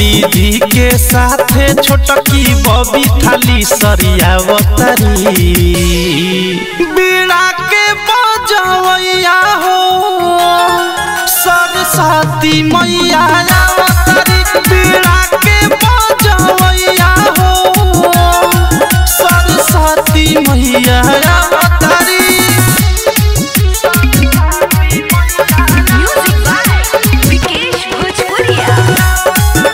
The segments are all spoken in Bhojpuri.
पंडित जी के साथे छोटकी बबी थाली सरियावतरी बीड़ा के बजवैया हो सरस्वती मैया आवतरी बीड़ा के बजवैया हो सरस्वती मैया आवतरी Music by Vikesh Bhojpuria.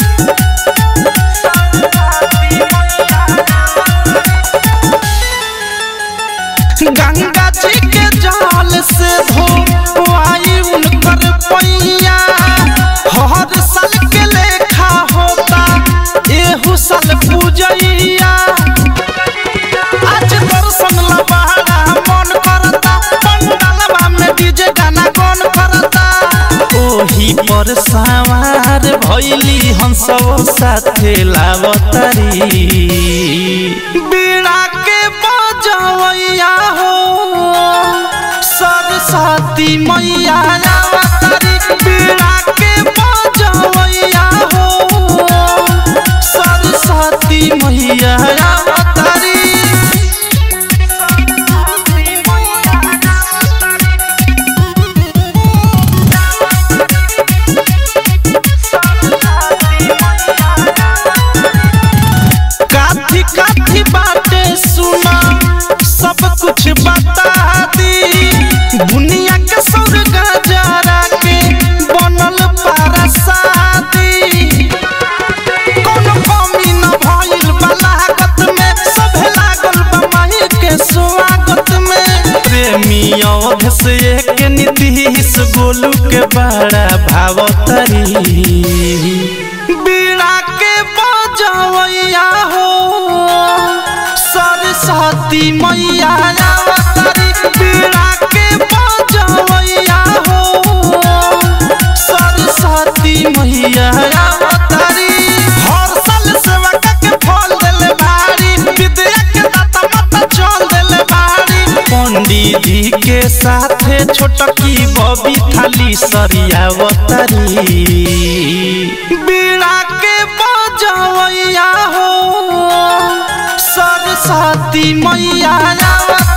Ganga जी के जल से धोवाई उनकर पैया हर साल के लेखा होता एहू साल पूजैया आज दर्शन ला बहारा मन करता पंडालवा में डीजे गाना कौन करता ओही पर सवार भैली हम सब साथे लावतारी बीड़ा के बजवैया हो सरस्वती मैया आवतारी बीड़ा के बजवैया हो सरस्वती मैया आवतारी काथी काथी बाटे सुना सब कुछ बता दी बुनिया के सौर गजरा के बनल पारा शादी कोनो कमी न भइल बलागत में सभे लागल बा माही के स्वागत में प्रेमी अवध से एक नीतीश गोलू के बड़ा भावतरी बीड़ा के बजवैया हो सरस्वती मैया आवतारी बीड़ा के बजवैया हो सरस्वती मैया आवतारी हर साल सेवा के फल देले भारी विद्या के दाता माता चल देले भारी पंडित जी के साथे छोटकी बबी थाली सरियावतरी बीड़ा के बजवैया हो सरस्वती मैया आवतारी